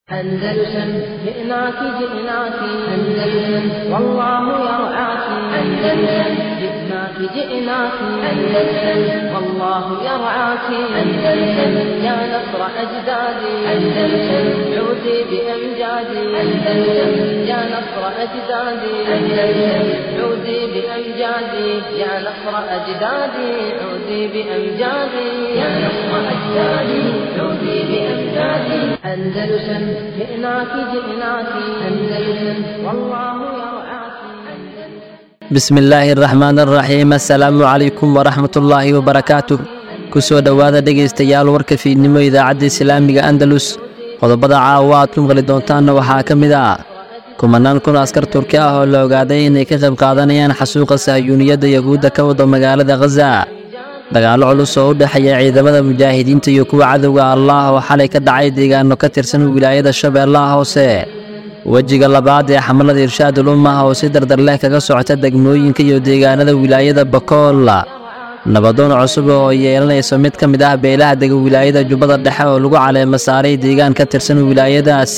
أندلسن جئناك جئناك أندلسن والله يرعاك أندلسن جئناك جئناك أندلسن والله يرعاك أندلسن يا نصر أجدادي أندلسن عودي بأمجادي أندلسن يا نصر أجدادي أندلسن عودي بأمجادي يا نصر أجدادي عودي بأمجادي يا نصر أجدادي عودي بأمجادي أندلسن جئناك جئناك أندلسن والله يرعاك bismi illaahi araxmaan araxiim assalaamu calaykum waraxmatullaahi wabarakaatuh ku soo dhowaada dhegaystayaal warka fiidnimo idaacadda islaamiga andalus qodobada caawa aad ku maqli doontaanna waxaa ka mid ah kumanaan kun askar turki ah oo la ogaaday inay ka qayb qaadanayaan xasuuqa sahyuuniyadda yahuudda ka wada magaalada khaza dagaallo culus oo u dhexeeya ciidamada mujaahidiinta iyo kuwa cadowga allaah oo xalay ka dhacay deegaano ka tirsan wilaayada shabeellaha hoose wejiga labaad ee xamalada irshaadul ummah oo si dardar leh kaga socota degmooyinka iyo deegaanada wilaayada bakool nabadoon cusub oo yeelanayso mid ka mid ah beelaha dega wilaayada jubbada dhexe oo lagu caleemo saaray deegaan ka tirsan wilaayadaas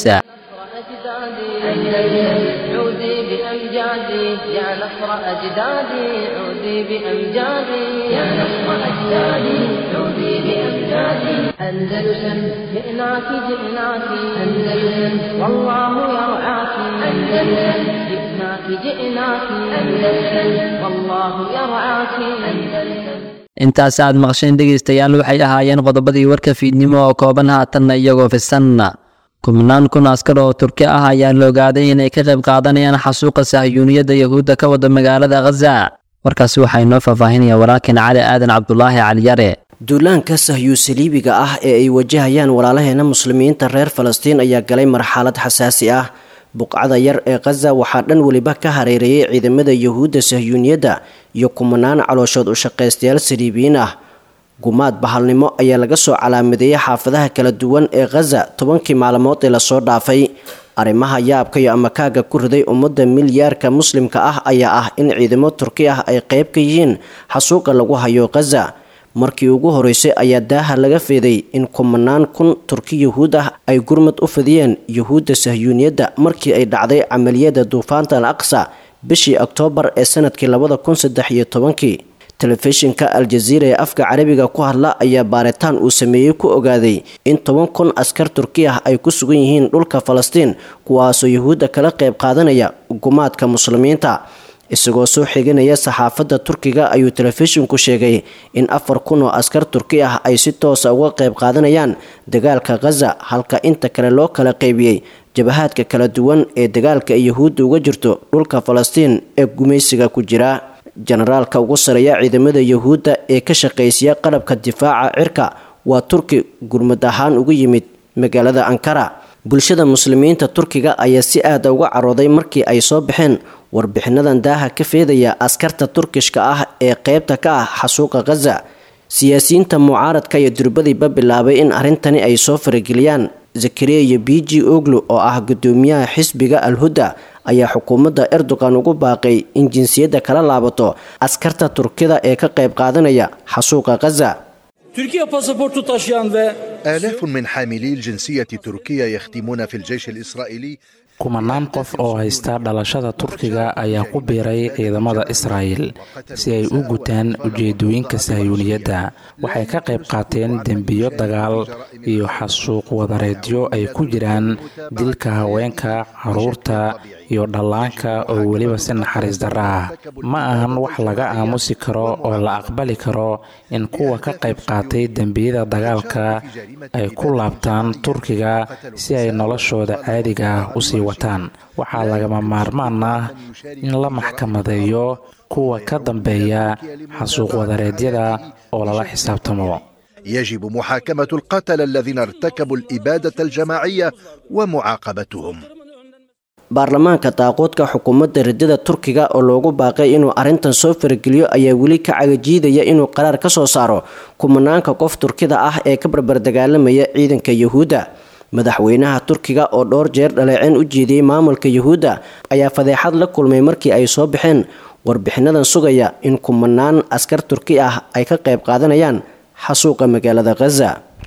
أجدادي أندلسن عودي بأمجادي يا نصر أجدادي عودي بأمجادي يا نصر أجدادي عودي بأمجادي أندلسن جئناك جئناك أندلسن والله يرعاك أندلسن جئناك جئناك أندلسن والله يرعاك أندلسن intaas aad maqsheen dhegaystayaal waxay ahaayeen qodobadii warka fiidnimo oo kooban haatanna iyagoo fisan kumanaan kun askar oo turki ah ayaa la ogaaday inay ka qayb qaadanayaan xasuuqa sahyuuniyadda yahuudda ka wada magaalada khaza warkaasi waxaa inoo faahfaahinaya walaalkeen cali aadan cabdulaahi caliyare duulaanka sahyuusaliibiga ah ee ay wajahayaan walaalaheena muslimiinta reer falastiin ayaa galay marxalad xasaasi ah buqcada yar ee khaza waxaa dhan weliba ka hareereeyay ciidamada yahuudda sahyuuniyadda iyo kumanaan calooshood u shaqaystayaal saliibiyiin ah gumaad bahalnimo ayaa laga soo calaamadeeyay xaafadaha kala duwan ee khaza tobankii maalmood ee lasoo dhaafay arrimaha yaabka iyo amakaaga ku riday ummadda milyaarka muslimka ah ayaa ah in ciidamo turki ah ay qayb ka yihiin xasuuqa lagu hayo khaza markii ugu horeysay ayaa daaha laga feeday in kumanaan kun turki yahuud ah ay gurmad u fidiyeen yahuudda sahyuuniyadda markii ay dhacday camaliyada duufaanta al aqsa bishii oktoobar ee sanadkii labada kun saddex iyo tobankii telefishinka al-jaziira ee afka carabiga ku hadla ayaa baaritaan uu sameeyey ku ogaaday in toban kun askar turki ah ay ku sugan yihiin dhulka falastiin kuwaasoo yahuudda kala qayb qaadanaya gumaadka muslimiinta isagoo soo xiganaya saxaafadda turkiga ayuu telefishinku sheegay in afar kun oo askar turki ah ay si toosa uga qayb qaadanayaan dagaalka khaza halka inta kale loo kala qaybiyey jabahaadka kala duwan ee dagaalka ay yahuudda uga jirto dhulka falastiin ee gumaysiga ku jira jenaraalka ugu sareeya ciidamada yahuudda ee ka shaqaysiya qalabka difaaca cirka waa turki gurmad ahaan ugu yimid magaalada ankara bulshada muslimiinta turkiga ayaa si aada uga carooday markii ay soo baxeen warbixinadan daaha ka feedaya askarta turkishka ah ee qeybta ka ah xasuuqa khaza siyaasiyiinta mucaaradka iyo durbadiiba bilaabay in arrintani ay soo farageliyaan zakariya iyo biji oglu oo ah gudoomiyaha xisbiga al-hudda ayaa xukuumadda erdogan ugu baaqay in jinsiyadda kala laabato askarta turkida ee ka qayb qaadanaya xasuuqa khaza Türkiye pasaportu taşıyan ve آلاف من حاملي الجنسية التركية يخدمون في الجيش الإسرائيلي kumanaan qof oo haysta dhalashada turkiga ayaa ku biiray ciidamada israa'el si ay u gutaan ujeedooyinka sahyuuniyadda waxay ka qayb qaateen dembiyo dagaal iyo xasuuq wadareedyo ay ku jiraan dilka haweenka caruurta iyo dhallaanka oo weliba si naxariis darra ah ma ahan wax laga aamusi karo oo la aqbali karo in kuwa ka qayb qaatay dembiyada dagaalka ay ku laabtaan turkiga si ay noloshooda caadiga ah usii wataan waxaa lagama maarmaan ah in la maxkamadeeyo kuwa ka dambeeya xasuuq wadareedyada oo lala xisaabtamo يجب محاكمة القتلة الذين ارتكبوا الإبادة الجماعية ومعاقبتهم baarlamaanka daaqoodka xukuumadda riddada turkiga oo loogu baaqay inuu arrintan soo farageliyo ayaa weli ka cagajiidaya inuu qaraar ka soo saaro kumanaanka qof turkida ah ee ka barbardagaalamaya ciidanka yahuudda madaxweynaha turkiga oo dhowr jeer dhaleeceen u jeediyey maamulka yahuudda ayaa fadeexad la kulmay markii ay soo baxeen warbixinadan sugaya in kumanaan askar turki ah ay ka qayb qaadanayaan xasuuqa magaalada khaza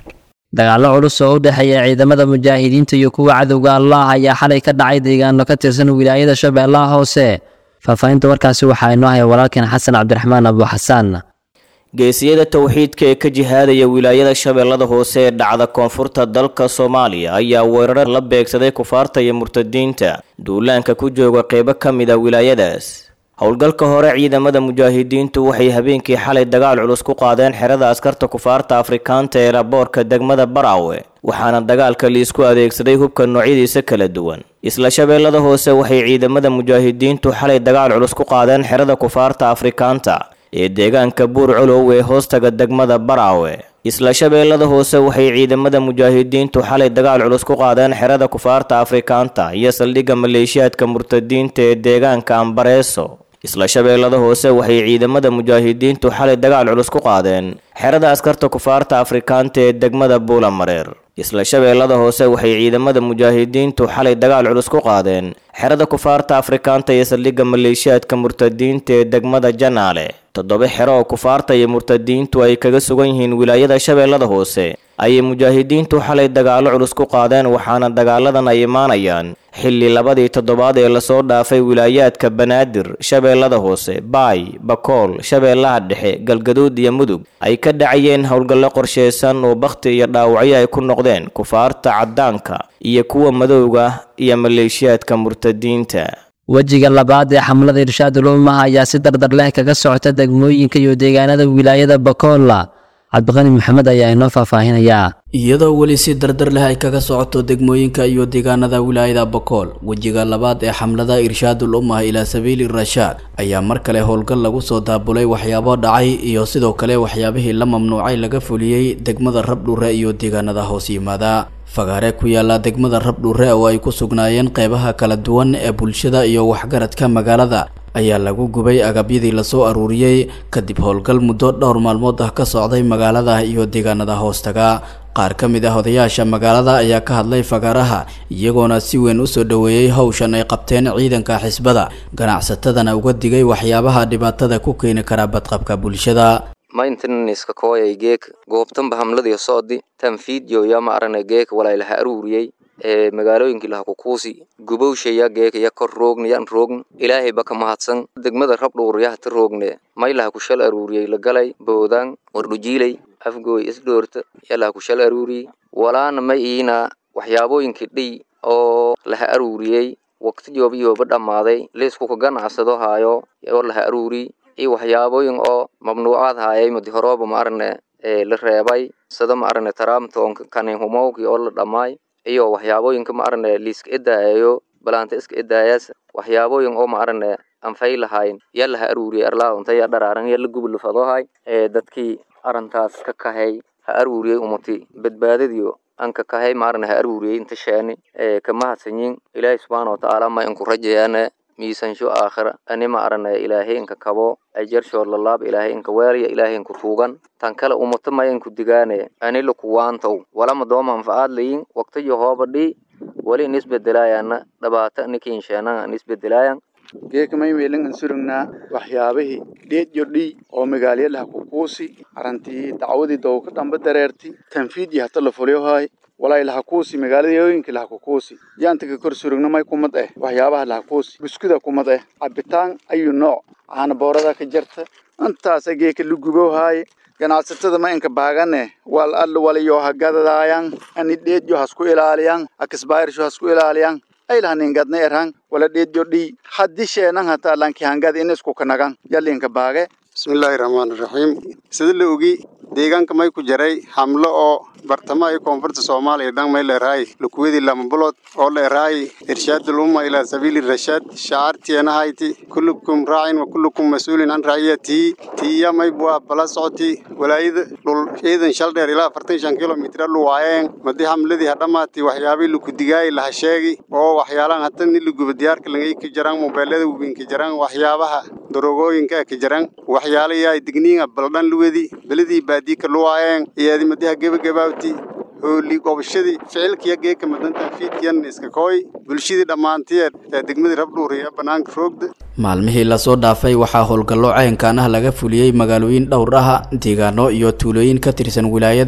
dagaallo culus oo u dhexeeya ciidamada mujaahidiinta iyo kuwa cadowga allah ayaa xalay ka dhacay deegaano ka tirsan wilaayada shabeellaha hoose faahfaahinta warkaasi waxaa inoo haya walaalkeen xasan cabdiraxmaan abu xasaan geesiyada towxiidka ee ka jihaadaya wilaayada shabeellada hoose ee dhacda koonfurta dalka soomaaliya ayaa weerar la beegsaday kufaarta iyo murtadiinta duulaanka ku jooga qeybo ka mid a wilaayadaas howlgalka hore ciidamada mujaahidiintu waxay habeenkii xalay dagaal culus ku qaadeen xerada askarta kufaarta afrikaanta ee raboorka degmada baraawe waxaana dagaalka liisku adeegsaday hubka noocyadiisa kala duwan isla shabeellada hoose waxay ciidamada mujaahidiintu xalay dagaal culus ku qaadeen xerada kufaarta afrikaanta ee deegaanka buur colow ee hoostaga degmada baraawe isla shabeellada hoose waxay ciidamada mujaahidiintu xalay dagaal culus ku qaadeen xerada kufaarta afrikaanta iyo saldhigga maleeshiyaadka murtadiinta ee deegaanka ambareeso isla shabeellada hoose waxay ciidamada mujaahidiintu xalay dagaal culus ku qaadeen xerada askarta kufaarta afrikaanta ee degmada buulamareer isla shabeellada hoose waxay ciidamada mujaahidiintu xalay dagaal culus ku qaadeen xerada kufaarta afrikaanta iyo saldhigga maleeshiyaadka murtadiinta ee degmada janaale toddoba xero oo kufaarta iyo murtadiintu ay kaga sugan yihiin wilaayada shabeellada hoose ayay mujaahidiintu xalay dagaallo culus ku qaadeen waxaana dagaaladan ay imaanayaan xilli labadii toddobaad ee lasoo dhaafay wilaayaadka banaadir shabeellada hoose baay bakool shabeellaha dhexe galgaduud iyo mudug ay ka dhacayeen howlgallo qorshaysan oo bakhti iyo dhaawacyo ay ku noqdeen kufaarta caddaanka iyo kuwa madowga iyo maleeshiyaadka murtadiinta wejiga labaad ee xamlada irshaadul ummaha ayaa si dardar leh kaga socota degmooyinka iyo deegaanada wilaayada bakoola cabdiqani maxamed ayaa inoo faahfaahinayaa iyadoo weli si dardar leh ay kaga socoto degmooyinka iyo deegaanada wilaayada bakool wejiga labaad ee xamlada irshaadul ummah ilaa sabiili rashaad ayaa mar kale howlgal lagu soo daabulay waxyaabo dhacay iyo sidoo kale waxyaabihii la mamnuucay laga fuliyey degmada rabdhure iyo deegaanada hoos yimaada fagaare ku yaala degmada rabdhure oo ay ku sugnaayeen qeybaha kala duwan ee bulshada iyo waxgaradka magaalada ayaa lagu gubay agabyadii lasoo aruuriyey kadib howlgal muddo dhowr maalmood ah ka socday magaalada iyo deegaanada hoostaga qaar ka mid ah odayaasha magaalada ayaa ka hadlay fagaaraha iyagoona si weyn usoo dhoweeyey howshan ay qabteen ciidanka xisbada ganacsatadana uga digay waxyaabaha dhibaatada ku keeni kara badqabka bulshada maintenaniska kooyay geek goobtanba hamladii socdi tanfiidyo yaa ma arane geek walaylaha aruuriyey ee magaalooyinkii laha kukuusi gubowshaya geek ya kor roogna yan roogn ilaahay ba ka mahadsan degmada rabdhuur yahta roogne maylaha kushal aruuriyey lagalay boodaan wardhujiilay afgooy isdhoorta yalaha kushal aruuriyey walaana ma iina waxyaabooyinkii dhiy oo laha aruuriyey waqti jooba yooba dhammaaday liisku ka ganacsado haayo oo laha aruuriy iyo waxyaabooyin oo mamnuucaad haayay madi horooba ma arane la reebay sida ma arane taraamtoonka kaninhumowkii oo la dhammaay iyo waxyaabooyinka ma arane liiska edaayayo balaanta iska edaayaas waxyaabooyin oo ma arane anfay lahayn yaa laha aruuriyay arlaadonta yaa dharaaran yaa la gubilafadohay ee dadkii arintaas ka kahay ha aruuriyey umati badbaadadiyo anka kahay ma arane ha aruuriyey inta sheeni ee ka mahadsanyin ilaahay subxaana watacaala ma inku rajayaane miisansho aakhira ani ma arane ilaahay inka kabo ajarshood lalaab ilaahay inka weelya ilaahay inku tuugan tan kale umata ma inku digaane ani lakuwaantow walama dooma anfacaad layin waqtiyo hooba dhii wali in isbedelaayaana dhabaata nikiinsheenan an isbedelaayan geeka maymeelin an surugnaa waxyaabihii dheedyo dhii oo magaalyalaha kukuusi arantii dacwadii dowka dhamba dareerti tanfiid iyo hata la fulyohay walay lahakuusi magaaladooyinka lahakukuusi yaanta ka kor surugna may kumad eh waxyaabaha lahakuusi buskuda kumad eh cabitaan ayu nooc caana boorada ka jarta intaasa geeka la gubowhaaye ganacsatada ma inka baagane wal alla walayo hagadadaayan ani dheedyo hasku ilaaliyan akisbaayirsho hasku ilaaliyan aylahaningadna erhan wala dheedyo dhii haddi sheenan hataa lanki hangad inisku kanagan yalinka baage bismillaahi raxmaani raxiim sida la ogi deegaanka may ku jaray hamlo oo bartamaha iyo koonfurta soomaaliya dhan may leerahay lukuwadii lama bulood oo leerahay irshaadul umma ilaa sabiili rashaad shacaartienahayti kullukum raacin wa kullukum mas-uulin an raaciyatihi tiya may buaa bala socoti walaayada dhul ciidan shal dheer ilaa afartan shan kilomitr lu waayeen madi hamladii hadhamaati waxyaabii lukudigaay laha sheegi oo waxyaalaan hata ni luguba diyaarka langay ka jaraan mobeelada weyn ka jaraan waxyaabaha darogooyinka ka jaraan waxyaala yaay digniinga baldhan luwedi beladii baadiika luwaayeen iyaadi madiha gebagabaawti hooli gobashadii ficilkiya geeka madantan fiidkiyan iska kooy bulshadii dhammaantiyeed ee degmadii rabdhuur iyo bannaanka roogda maalmihii lasoo dhaafay waxaa howlgallo caynkaan ah laga fuliyey magaalooyin dhowr ah deegaano iyo tuulooyin ka tirsan wilaayada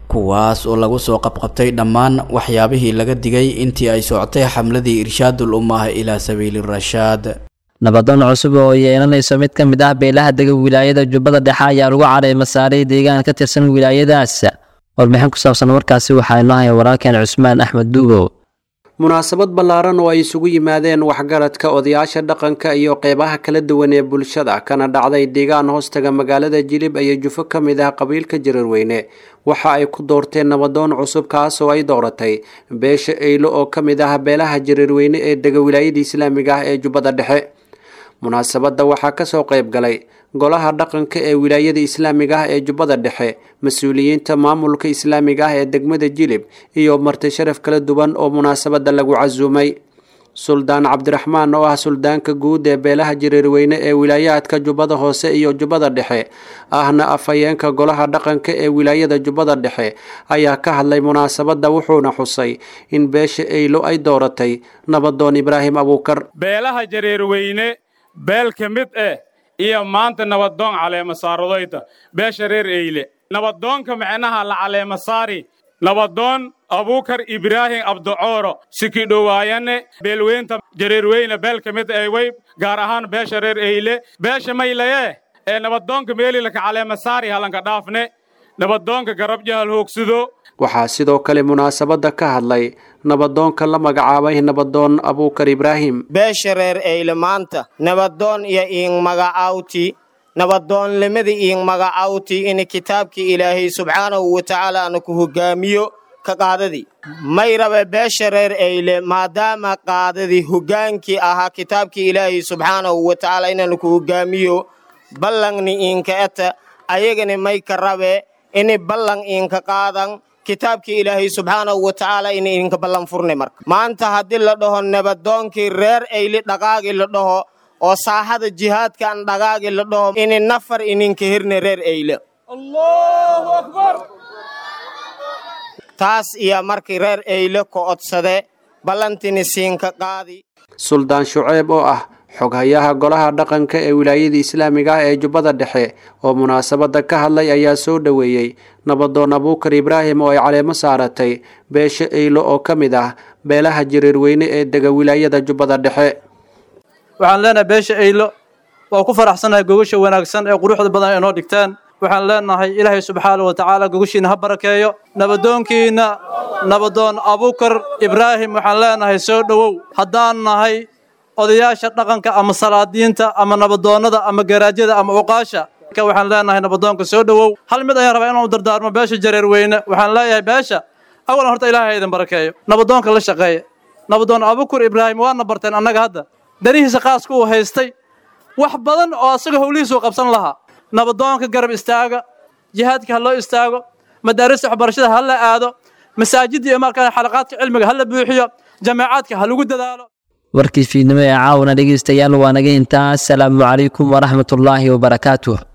kuwaas oo lagu soo qabqabtay dhammaan waxyaabihii laga digay intii ay socotay xamladii irshaadul ummah ilaa sabiili rashaad nabadoon cusub oo yeelanayso mid ka mid ah beelaha dega wilaayada jubbada dhexe ayaa lagu cadhay masaaray deegaan ka tirsan wilaayadaas warbixin ku saabsan warkaasi waxaa inoo haya walaalkeen cusmaan axmed duubow munaasabad ballaaran oo ay isugu yimaadeen waxgaradka odayaasha dhaqanka iyo qeybaha kala duwan ee bulshada kana dhacday deegaan hoostaga magaalada jilib iyo jufo ka mid ah qabiilka jararweyne waxa ay ku doorteen nabadoon cusub kaas oo ay dooratay beesha eylo oo ka mid ah beelaha jararweyne ee dega wilaayada islaamiga ah ee jubbada dhexe munaasabadda waxaa kasoo qayb galay golaha dhaqanka ee wilaayada islaamiga ah ee jubbada dhexe mas-uuliyiinta maamulka islaamiga ah ee degmada jilib iyo marti sharaf kala duwan oo munaasabadda lagu casuumay suldaan cabdiraxmaan oo ah suldaanka guud ee beelaha jareerweyne ee wilaayaadka jubbada hoose iyo jubbada dhexe ahna afhayeenka golaha dhaqanka ee wilaayada jubbada dhexe ayaa ka hadlay munaasabadda wuxuuna xusay in beesha eylo ay dooratay nabadoon ibraahim abuukar beelaha jareerweyne beel ka mid eh iyo maanta nabadoon caleema saaradayda beesha reer eyle nabadoonka micnaha la caleema saari nabadoon abuukar ibraahim abducooro sikidhowaayane beelweynta jareerweyne beel ka mid eh wey gaar ahaan beesha reer eyle beesha maylaye ee nabadoonka meelilaka caleema saari halanka dhaafne nabadoonka garab jahal hoogsido waxaa sidoo kale munaasabadda ka hadlay nabadoonka la magacaabay nabadoon abuukar ibraahim beesha reer eyle maanta nabadoon iyo iing magacawti nabadoonlimada iing magacawti in kitaabkii ilaahay subxaanahu wa tacaala ana ku hogaamiyo ka qaadadii may rabe beesha reer eyle maadaama qaadadii hogaankii ahaa kitaabkii ilaahay subxaanahu wa tacaala inaan ku hogaamiyo ballangni iinka eta ayagani may ka rabe ini ballan iinka qaadan kitaabkii ilaahay subxaanahu wa tacaala in idinka ballan furne marka maanta haddii la dhaho nabadoonkii reer eyli dhaqaagii la dhaho oo saaxada jihaadkan dhaqaagii la dhaho ini nafar ininka hirne reer eyle taas iyo markii reer eyle ka odsade ballantini siinka qaadi suldaan shuceeb oo ah xoghayaha golaha dhaqanka ee wilaayada islaamiga ah ee jubbada dhexe oo munaasabadda ka hadlay ayaa soo dhoweeyey nabadoon abuukar ibraahim oo ay caleemo saaratay beesha eylo oo ka mid ah beelaha jareerweyne ee dega wilaayada jubbada dhexe waxaan leenahay beesha eylo waa ku faraxsanahay gogasha wanaagsan ee quruxda badan ay noo dhigtaan waxaan leenahay ilaahay subxaana wa tacaala gogashiina ha barakeeyo nabadoonkiina nabadoon abuukar ibraahim waxaan leenahay soo dhowow haddaan nahay odayaasha dhaqanka ama salaadiinta ama nabadoonnada ama garaajyada ama uqaasha waxaan leenahay nabadoonka soo dhowow hal mid ayaan rabaa inaan u dardaarmo beesha jareerweyne waxaan leeyahay beesha awalan horta ilaahay idin barakeeyo nabadoonka la shaqeeya nabadoon abukur ibraahim waana barteen annaga hadda danihiisa qaaska uu haystay wax badan oo asaga howlihiisuu qabsan lahaa nabadoonka garab istaaga jihaadka ha loo istaago madaarista waxbarashada ha la aado masaajidda iyo markaa xalaqaadka cilmiga ha la buuxiyo jameecaadka ha lagu dadaalo warkii fiidnimo ee caawna dhegaystayaal waa naga intaa asalaamu calaykum waraxmatullaahi wabarakaatuh